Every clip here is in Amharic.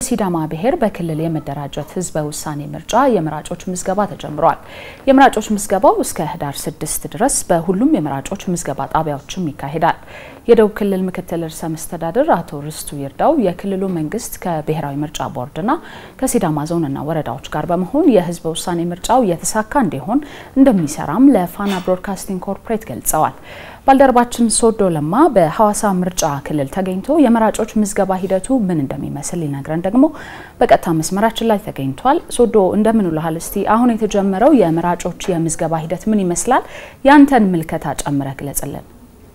ሲዳማ ብሔር በክልል የመደራጀት ህዝበ ውሳኔ ምርጫ የመራጮች ምዝገባ ተጀምሯል። የመራጮች ምዝገባው እስከ ህዳር ስድስት ድረስ በሁሉም የመራጮች ምዝገባ ጣቢያዎችም ይካሄዳል። የደቡብ ክልል ምክትል ርዕሰ መስተዳድር አቶ ርስቱ ይርዳው የክልሉ መንግስት ከብሔራዊ ምርጫ ቦርድና ከሲዳማ ዞንና ወረዳዎች ጋር በመሆን የህዝበ ውሳኔ ምርጫው የተሳካ እንዲሆን እንደሚሰራም ለፋና ብሮድካስቲንግ ኮርፖሬት ገልጸዋል። ባልደረባችን ሶዶ ለማ በሐዋሳ ምርጫ ክልል ተገኝቶ የመራጮች ምዝገባ ሂደቱ ምን እንደሚመስል ሊነግረን ደግሞ በቀጥታ መስመራችን ላይ ተገኝቷል። ሶዶ እንደምን ውለሃል? እስቲ አሁን የተጀመረው የመራጮች የምዝገባ ሂደት ምን ይመስላል? ያንተን ምልከታ ጨምረህ ግለጽልን።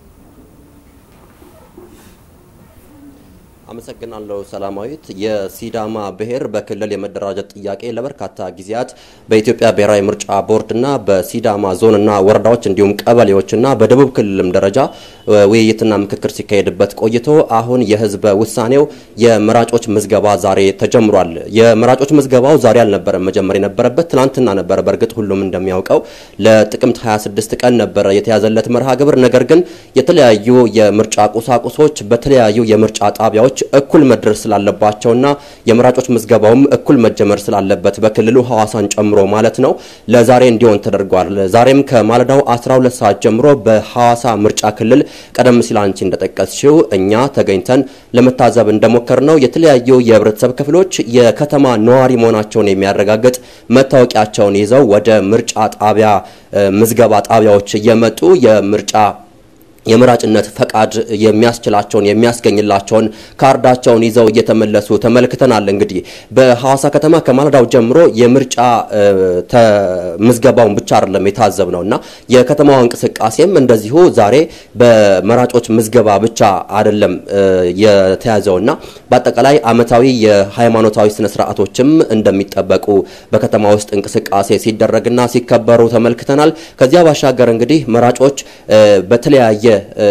አመሰግናለሁ ሰላማዊት። የሲዳማ ብሔር በክልል የመደራጀት ጥያቄ ለበርካታ ጊዜያት በኢትዮጵያ ብሔራዊ ምርጫ ቦርድና በሲዳማ ዞንና ወረዳዎች እንዲሁም ቀበሌዎችና በደቡብ ክልልም ደረጃ ውይይትና ምክክር ሲካሄድበት ቆይቶ አሁን የህዝበ ውሳኔው የመራጮች ምዝገባ ዛሬ ተጀምሯል። የመራጮች ምዝገባው ዛሬ አልነበረም መጀመር የነበረበት ትናንትና ነበረ። በእርግጥ ሁሉም እንደሚያውቀው ለጥቅምት 26 ቀን ነበረ የተያዘለት መርሃ ግብር። ነገር ግን የተለያዩ የምርጫ ቁሳቁሶች በተለያዩ የምርጫ ጣቢያዎች እኩል መድረስ ስላለባቸውና የመራጮች ምዝገባውም እኩል መጀመር ስላለበት በክልሉ ሐዋሳን ጨምሮ ማለት ነው ለዛሬ እንዲሆን ተደርጓል። ዛሬም ከማለዳው 12 ሰዓት ጀምሮ በሐዋሳ ምርጫ ክልል ቀደም ሲል አንቺ እንደጠቀስሽው እኛ ተገኝተን ለመታዘብ እንደሞከር ነው የተለያዩ የህብረተሰብ ክፍሎች የከተማ ነዋሪ መሆናቸውን የሚያረጋግጥ መታወቂያቸውን ይዘው ወደ ምርጫ ጣቢያ ምዝገባ ጣቢያዎች እየመጡ የምርጫ የመራጭነት ፈቃድ የሚያስችላቸውን የሚያስገኝላቸውን ካርዳቸውን ይዘው እየተመለሱ ተመልክተናል። እንግዲህ በሐዋሳ ከተማ ከማለዳው ጀምሮ የምርጫ ምዝገባውን ብቻ አይደለም የታዘብ ነው እና የከተማዋ እንቅስቃሴም እንደዚሁ ዛሬ በመራጮች ምዝገባ ብቻ አይደለም የተያዘው እና በአጠቃላይ ዓመታዊ የሃይማኖታዊ ስነ ስርዓቶችም እንደሚጠበቁ በከተማ ውስጥ እንቅስቃሴ ሲደረግና ሲከበሩ ተመልክተናል። ከዚያ ባሻገር እንግዲህ መራጮች በተለያየ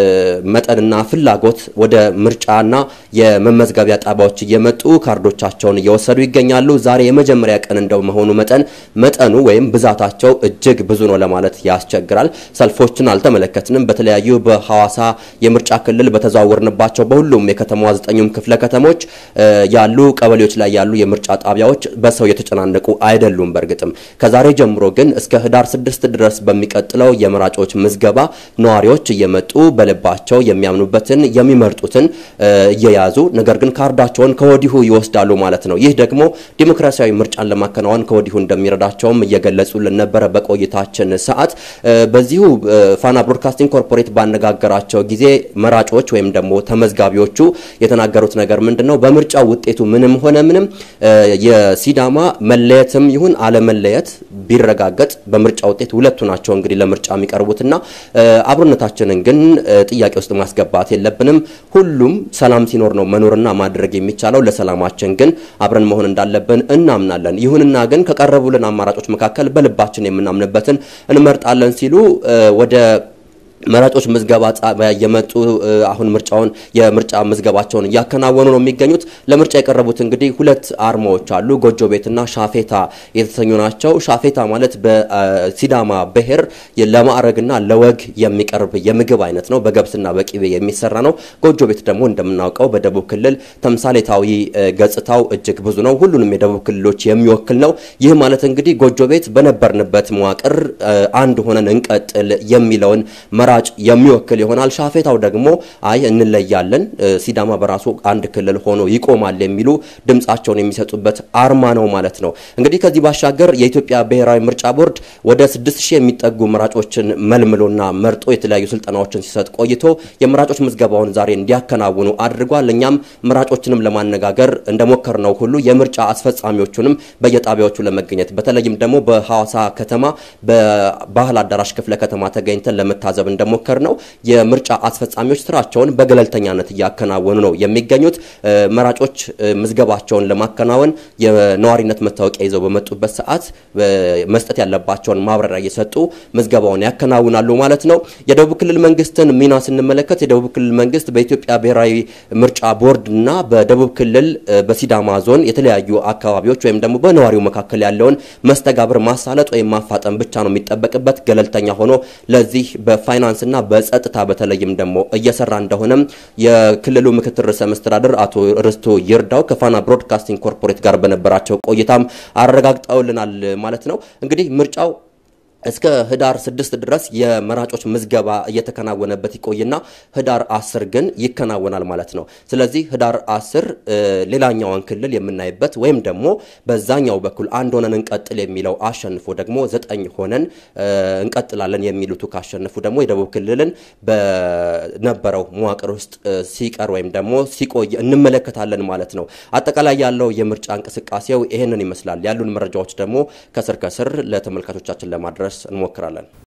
መጠንና ፍላጎት ወደ ምርጫና የመመዝገቢያ ጣቢያዎች እየመጡ ካርዶቻቸውን እየወሰዱ ይገኛሉ። ዛሬ የመጀመሪያ ቀን እንደመሆኑ መጠን መጠኑ ወይም ብዛታቸው እጅግ ብዙ ነው ለማለት ያስቸግራል። ሰልፎችን አልተመለከትንም። በተለያዩ በሐዋሳ የምርጫ ክልል በተዘዋወርንባቸው በሁሉም የከተማዋ ዘጠኙም ክፍለ ከተሞች ያሉ ቀበሌዎች ላይ ያሉ የምርጫ ጣቢያዎች በሰው የተጨናነቁ አይደሉም። በእርግጥም ከዛሬ ጀምሮ ግን እስከ ህዳር ስድስት ድረስ በሚቀጥለው የመራጮች ምዝገባ ነዋሪዎች እየመጡ በልባቸው የሚያምኑበትን የሚመርጡትን እየያዙ ነገር ግን ካርዳቸውን ከወዲሁ ይወስዳሉ ማለት ነው። ይህ ደግሞ ዲሞክራሲያዊ ምርጫን ለማከናወን ከወዲሁ እንደሚረዳቸውም እየገለጹልን ነበረ በቆይታችን ሰዓት። በዚሁ ፋና ብሮድካስቲንግ ኮርፖሬት ባነጋገራቸው ጊዜ መራጮች ወይም ደግሞ ተመዝጋቢዎቹ የተናገሩት ነገር ምንድን ነው? በምርጫ ውጤቱ ምንም ሆነ ምንም የሲዳማ መለየትም ይሁን አለመለየት ቢረጋገጥ በምርጫ ውጤት ሁለቱ ናቸው እንግዲህ ለምርጫ የሚቀርቡትና አብሮነታችንን ግን ጥያቄ ውስጥ ማስገባት የለብንም። ሁሉም ሰላም ሲኖር ነው መኖርና ማድረግ የሚቻለው። ለሰላማችን ግን አብረን መሆን እንዳለብን እናምናለን። ይሁንና ግን ከቀረቡልን አማራጮች መካከል በልባችን የምናምንበትን እንመርጣለን ሲሉ ወደ መራጮች ምዝገባ ጣቢያ የመጡ አሁን ምርጫውን የምርጫ ምዝገባቸውን እያከናወኑ ነው የሚገኙት። ለምርጫ የቀረቡት እንግዲህ ሁለት አርማዎች አሉ። ጎጆ ቤትና ሻፌታ የተሰኙ ናቸው። ሻፌታ ማለት በሲዳማ ብሔር ለማዕረግና ለወግ የሚቀርብ የምግብ አይነት ነው። በገብስና በቂቤ የሚሰራ ነው። ጎጆ ቤት ደግሞ እንደምናውቀው በደቡብ ክልል ተምሳሌታዊ ገጽታው እጅግ ብዙ ነው። ሁሉንም የደቡብ ክልሎች የሚወክል ነው። ይህ ማለት እንግዲህ ጎጆ ቤት በነበርንበት መዋቅር አንድ ሆነን እንቀጥል የሚለውን መራጭ የሚወክል ይሆናል። ሻፌታው ደግሞ አይ እንለያለን፣ ሲዳማ በራሱ አንድ ክልል ሆኖ ይቆማል የሚሉ ድምጻቸውን የሚሰጡበት አርማ ነው ማለት ነው። እንግዲህ ከዚህ ባሻገር የኢትዮጵያ ብሔራዊ ምርጫ ቦርድ ወደ ስድስት ሺህ የሚጠጉ መራጮችን መልምሎና መርጦ የተለያዩ ስልጠናዎችን ሲሰጥ ቆይቶ የመራጮች ምዝገባውን ዛሬ እንዲያከናውኑ አድርጓል። እኛም መራጮችንም ለማነጋገር እንደሞከር ነው ሁሉ የምርጫ አስፈጻሚዎቹንም በየጣቢያዎቹ ለመገኘት በተለይም ደግሞ በሐዋሳ ከተማ በባህል አዳራሽ ክፍለ ከተማ ተገኝተን ለመታዘብ እንደሞከር ነው የምርጫ አስፈጻሚዎች ስራቸውን በገለልተኛነት እያከናወኑ ነው የሚገኙት። መራጮች ምዝገባቸውን ለማከናወን የነዋሪነት መታወቂያ ይዘው በመጡበት ሰዓት መስጠት ያለባቸውን ማብራሪያ እየሰጡ ምዝገባውን ያከናውናሉ ማለት ነው። የደቡብ ክልል መንግስትን ሚና ስንመለከት የደቡብ ክልል መንግስት በኢትዮጵያ ብሔራዊ ምርጫ ቦርድ እና በደቡብ ክልል በሲዳማ ዞን የተለያዩ አካባቢዎች ወይም ደግሞ በነዋሪው መካከል ያለውን መስተጋብር ማሳለጥ ወይም ማፋጠን ብቻ ነው የሚጠበቅበት። ገለልተኛ ሆኖ ለዚህ በፋይናንስ በፋይናንስና በጸጥታ በተለይም ደግሞ እየሰራ እንደሆነም የክልሉ ምክትል ርዕሰ መስተዳድር አቶ ርስቱ ይርዳው ከፋና ብሮድካስቲንግ ኮርፖሬት ጋር በነበራቸው ቆይታም አረጋግጠውልናል ማለት ነው። እንግዲህ ምርጫው እስከ ህዳር ስድስት ድረስ የመራጮች ምዝገባ እየተከናወነበት ይቆይና ህዳር አስር ግን ይከናወናል ማለት ነው። ስለዚህ ህዳር አስር ሌላኛዋን ክልል የምናይበት ወይም ደግሞ በዛኛው በኩል አንድ ሆነን እንቀጥል የሚለው አሸንፎ ደግሞ ዘጠኝ ሆነን እንቀጥላለን የሚሉቱ ካሸንፉ ደግሞ የደቡብ ክልልን በነበረው መዋቅር ውስጥ ሲቀር ወይም ደግሞ ሲቆይ እንመለከታለን ማለት ነው። አጠቃላይ ያለው የምርጫ እንቅስቃሴው ይህንን ይመስላል። ያሉን መረጃዎች ደግሞ ከስር ከስር ለተመልካቾቻችን ለማድረስ እንሞክራለን።